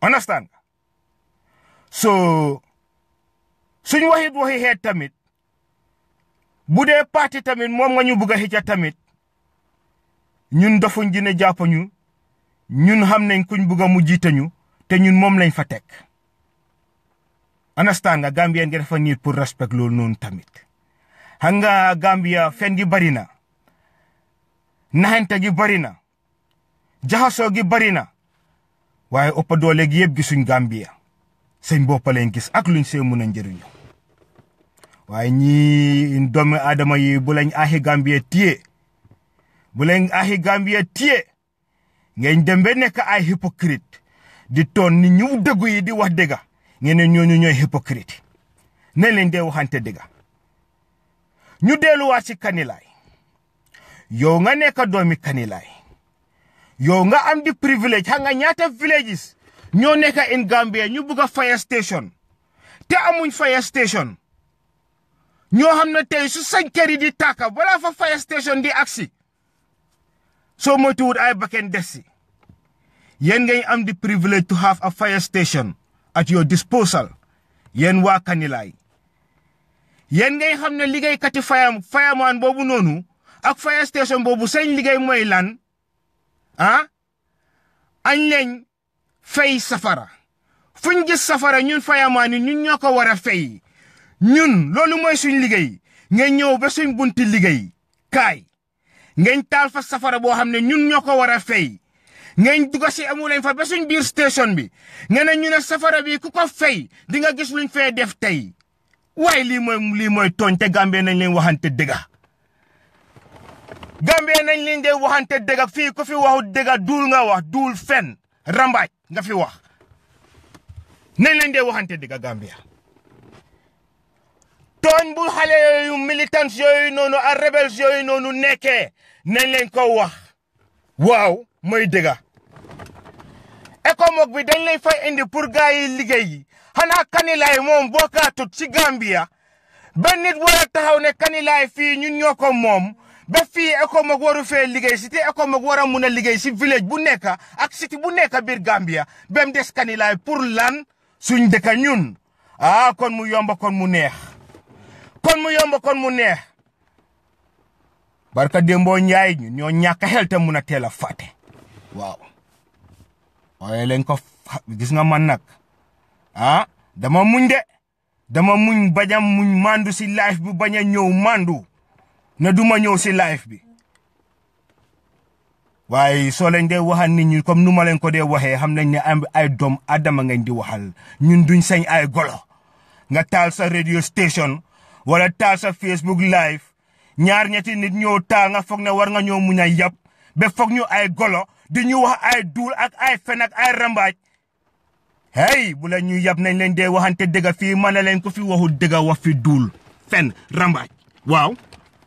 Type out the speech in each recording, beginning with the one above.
understand nga so suñ waxit waxi xeet tamit bu dee parti tamit moom nga ñu bugg a xëcca tamit ñun dofuñ dina jàppañu ñun xam nañ kuñ bugg a mu jiitañu te ñun moom lañ fa teg understand nga Gambien nga dafa nit pour respect loolu noonu tamit xam nga Gambia fen gi bari na naxante gi bari na jaxasoo gi bari na waaye ëpp doole gi yëpp gisuñ Gambia seen bopp leen gis ak luñ see mun a njëriñu waaye ñii doomi aadama yi bu lañ aaxi Gambia téye bu lañ aaxi Gambia téye ngeen dem ba nekk ay hypocrite di toon ni ñu dëggu yi di wax dëgga ngeen ne ñooñu ñooy hypocrite ne leen dee waxante dëgga ñu delluwaat ci kanilaay yow nga nekk doomi kanilaay yow nga am di privilège xam nga ñaata villages ñoo nekk in Gambia ñu bugg a fire station te amuñ fire station ñoo xam ne tey su sañ kër yi di tàkka balaa fa fire station di agsi soo moytuwut ay bakken des si yéen ngay am di privilege to have a fire station at your disposal yéen waa Kanilaay yéen ngay xam ne liggéeykati fire fireman boobu noonu ak fire station boobu seen liggéey mooy lan ah añ leen fay safara fuñ gis safara ñun fireman yi ñun ñoo ko war a fay ñun loolu mooy suñ liggéey ngeen ñëw ba suñ bunti liggéey kaay ngeen taal fa safara boo xam ne ñun ñoo ko war a fay ngeen dugg si amu leen fa ba suñ biir station bi ngeen ne ñu ne safara bi ku ko fay di nga gis luñ fee def tey waaye lii mooy lii mooy tooñ te Gambie nañ leen waxante dëgga Gambie nañ leen dee waxante dëgga fii ku fi waxu dëgga duul nga wax duul fen rambaaj nga fi wax nañ leen dee waxante dëgga Gambia tooñ bu xale yooyu militants yooyu noonu ak rebels yooyu noonu nekkee nañ leen ko wax waaw mooy dëgga ECOMOG bi dañ lay fay indi pour gars yi liggéey yi xanaa kanilaay moom bokkaatut ci Gambia ba nit war a taxaw ne kanilaay fii ñun ñoo ko moom ba fii ECOMOG waru fee liggéey si te ECOMOG war a mun a liggéey si village bu nekk ak city bu nekk biir Gambia ba mu des kanilaay pour lan suñ dëkka ñun ah kon mu yomba kon mu neex kon mu yomb kon mu neex barka démboo njaay ñu ñoo ñàkk xel te mun a teel a fàtte waaw waaye leen ko gis nga man nag ah dama muñ de dama muñ bañ a muñ mandu si life bi bañ a ñëw mandu ne duma ñëw si life bi waaye soo leen dee waxal nit ñi comme nu ma leen ko dee waxee xam nañ ne ay doom adama ngeen di waxal ñun duñ sañ ay golo nga taal sa radio station wala taal sa Facebook live ñaar ñetti nit ñoo taal nga foog ne war nga ñoo muñ a yab ba foog ñu ay golo di ñu wax ay duul ak ay fen ak ay rambaaj hey bu la ñu yab nañ leen dee waxante dëgga fii mën na leen ko fi waxu dëgga wax fi duul fen rambaaj waaw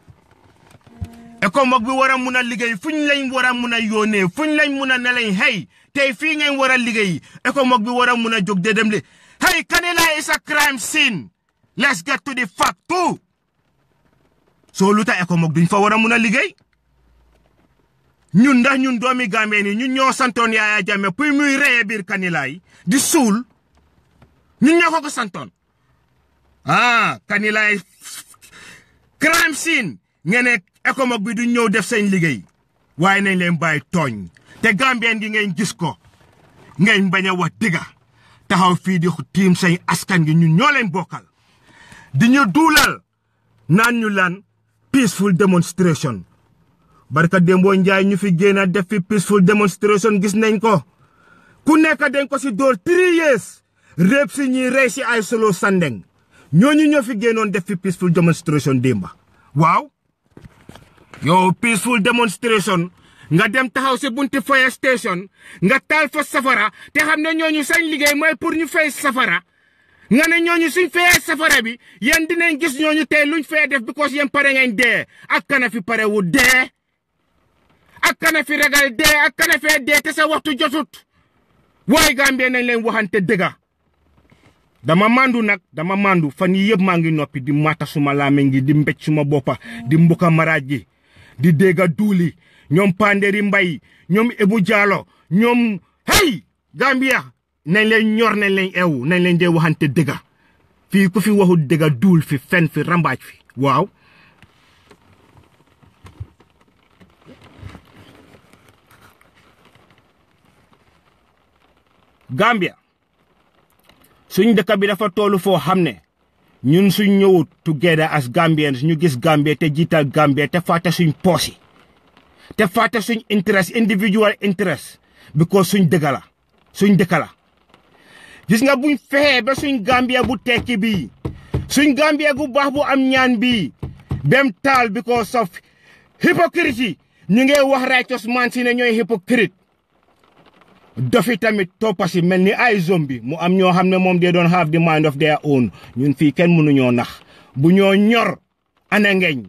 ECOMOG bi war a mun a liggéey fuñ lañ war a mun a yónnee fuñ lañ mun a ne lañ hey tey fii ngeen war a liggéey ECOMOG bi war a mun a jóg de dem li hey Kanilai is a crime scene let's get to the fact too soo lu tax ECOMOG duñ fa war a mun a liggéey ñun ndax ñun doomi Gambie ni ñun ñoo santoon Yaya Jammeh pour muy reye biir Kanilai di suul ñun ñoo ko ko santoon ah Kanilai crime scene ngeen ne ECOMOG bi du ñëw def seen liggéey waaye nañ leen bàyyi tooñ te Gambien gi ngeen gis ko ngeen bañ a wax dëgga taxaw fii di tiim seen askan gi ñun ñoo leen bokkal di ñu duulal naan ñu lan peaceful demonstration barka démboo njaay ñu fi génn def fi peaceful demonstration gis nañ ko ku nekk dañ ko si dóor three years réeb si ñuy rey si ay solo sandeng ñooñu ñoo fi génnoon def fi peaceful demonstration démba waaw yow peaceful demonstration nga dem taxaw si bunti fire station nga taal fa safara te xam ne ñooñu sañ liggéey mooy pour ñu fay safara nga ne ñooñu suñ fayee safara bi yéen dinañ gis ñooñu tey luñ fay def because yéen pare ngeen dee ak kana fi pare wu dee ak kana fi ragal dee ak kana fee dee te sa waxtu jotut waaye Gambie nañ leen waxante dëgga dama mandu nag dama mandu fan yi yëpp maa ngi noppi di mata suma laame ngi di mbéj suma boppa di mbuka maraaj gi di dégga duuli ñoom Panderi Mbay ñoom Ebu Jaalo ñoom hey Gambia nañ leen ñor nañ leen eewu nañ leen dee waxante dëgga fii ku fi waxul dëgga duul fi fen fi rambaaj fi waaw Gambia suñ dëkk bi dafa toolu foo xam ne ñun suñ ñëwut together as Gambians ñu gis Gambia te jiital Gambia te fàtte suñ poosi te fàtte suñ interest individual interest because suñ dëkk la suñ dëkk la gis nga buñ fexee ba suñ Gambia bu tekki bii suñ Gambia gu baax bu am ñaan bii bem taal because of hypocrite yi ñu ngi wax righteous man si ne ñooy hypocrite dofi tamit toppa si mel ni ay zombie mu am ñoo xam ne moom they don't have the mind of their own ñun fii kenn mënuñoo nax bu ñoo ñor ana ngeñ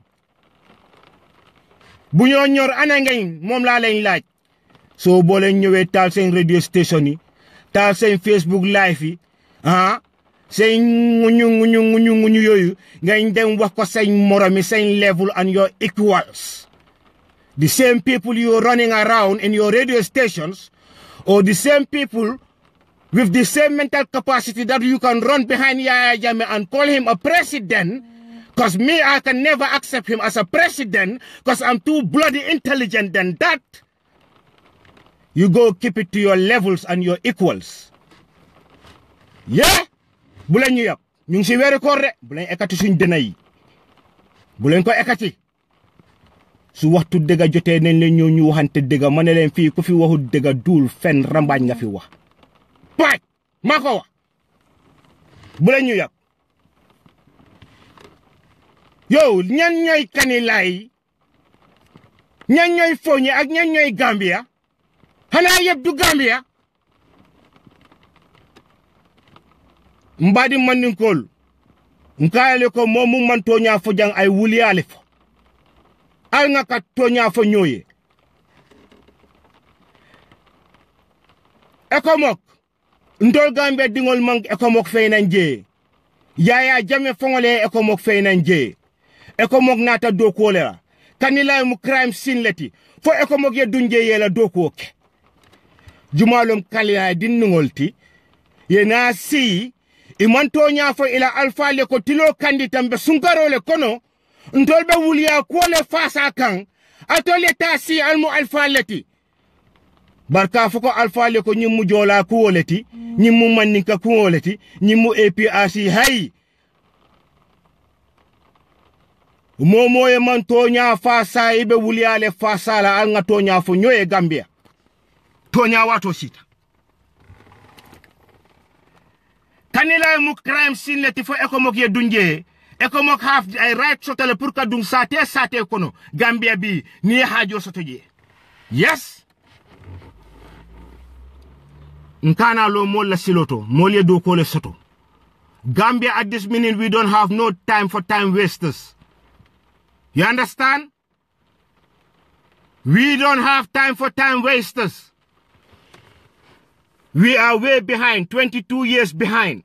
bu ñoo ñor ana ngeñ moom laa leen laaj soo boo leen ñëwee taal seen radio station yi taal seen Facebook live yi ah seen nguñu nguñu nguñu nguñu yooyu ngañ dem wax ko seen moromi seen level and your equals the same people you running around in your radio stations or the same people with the same mental capacity that you can run behind Yaya Jammeh and call him a president because me I can never accept him as a president because I'm too bloody intelligent than that you go keep it to your levels and your equals yeah bu leen ñu yab ñu ngi si weeru koor de bu leen ekati suñ dëna yi bu leen ko ekati su waxtu dëgga jotee nañ leen ñëw ñu waxante dëgga ma ne leen fii ku fi waxu dëgga duul fen rambaaj nga fi wax paaj maa ko wax bu leen ñu yab yow ñan ñooy kanilaay ñan ñooy foñi ak ñan ñooy Gambia xanaa yëpp du Gambia mbaadi mandinkool nkaayale ko moom mu man tooñaa fo jang ay wuliyaale fo al nga ka tooñaa fo ñooye ekomok ntol Gambia dingol mang ekomok fey nan jee Yaya Jammeh foŋole ekomok fey nan jee ekomok naata dookuwo le la kanilay mu crime scene leti fo ekomok ye dunje ye la dookuwo ke jumalom kalina dinniŋol ti ye naa siyi iman toña fo ila alfa le ko tilo kandi tambe sunkaro le kono ntol be wuliya ko le fasa kan atole ta si almu alfa leti barka fo ko alfa le ko nyimmu jola ko leti nyimmu manninka ko leti nyimmu APRC hay momo e man toña fasa ibe wuliya le fasa la al nga toña fo nyoye gambia toña wato sita kanila mu crime scene leti fo ekomok ye dunje ekomok haf ay right sotale pour ka dum sate sate kono gambia bi ni hajo soto je yes nkana lo mol la siloto mol ye do ko le soto gambia at this minute we don't have no time for time wasters you understand we don't have time for time wasters we are way behind 22 years behind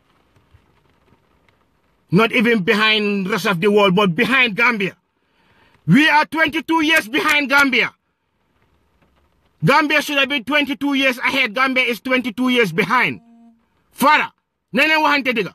not even behind rest of the world, but behind Gambia. We are 22 years behind Gambia. Gambia should have been 22 years ahead. Gambia is 22 years behind. Fara, nene wahante diga.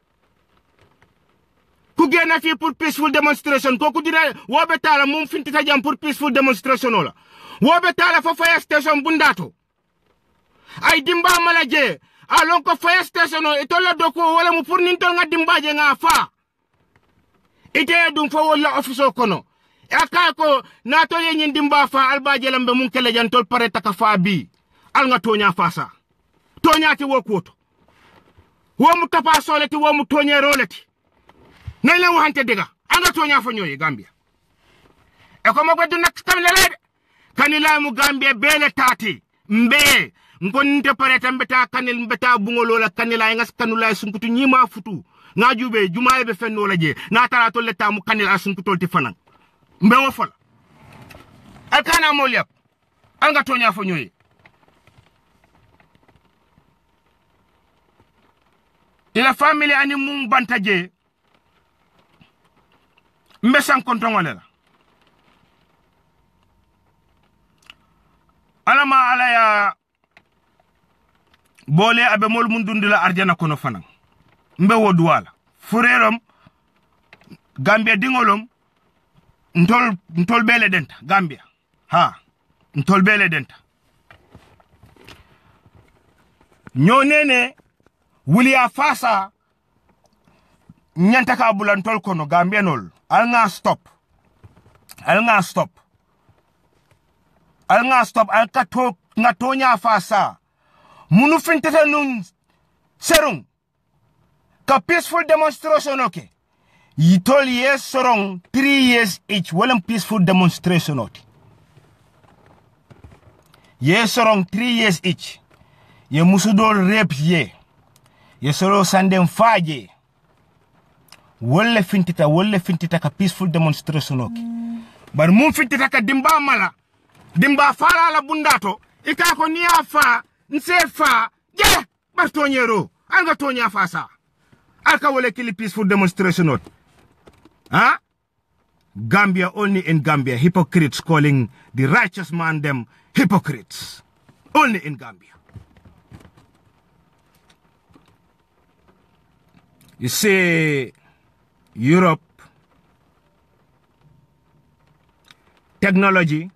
Ku génn fii pour peaceful demonstration kooku dina woobe taala mum fintita jam pour peaceful demonstration ola woobe taala fo fire station bundaato ay dimba mala jee alon ko fire station o itolla doko wala mu pour nin tol nga dimbaje nga fa ite dum fo wala office o kono aka ko na to ye nyin dimba fa albaje lambe mun kele jan tol pare taka fa bi al nga tonya fa sa tonya ti wo koto wo mu tapa soleti wo mu tonye roleti nay la waxante dega anga tonya fa ñoy gambia e ko mo gadu nak tam lele kanila mu gambia bele tati mbe ngonte pare tambe ta kanil mbeta bungolo la kanila ngas kanula sunkutu nyima futu nga jube jumaye be fenno la je na tara to leta mu kanila sunkutu ti fanan mbe wo fala alkana mo lepp anga tonya fo nyoy ila family ani mum banta je mbe san kontongole la alama ala ya bole abe mol mun dundila arjana kono fanan mbe wo duwala furerom gambia dingolom ntol ntol bele denta gambia ha ntol bele denta ñonene wuliya fasa ñanta ka bulantol kono gambianol al nga stop al nga stop al nga stop al ka to nga tonya fasa munu fintata nun serung ka peaceful demonstration okay yitol yes sorong three years each walang peaceful demonstration oti ye sorong three years each ye musudol rape ye ye soro sandem faje wolle fintita wolle fintita ka peaceful demonstration oke bar mum fintita ka dimba mala dimba fala la bundato ika ko niya fa nse fa je bar tonyero alga tonya fa sa alka wole kili peaceful demonstration ot huh? Gambia only in Gambia hypocrites calling the righteous man them hypocrites only in Gambia You see, Europe, technology,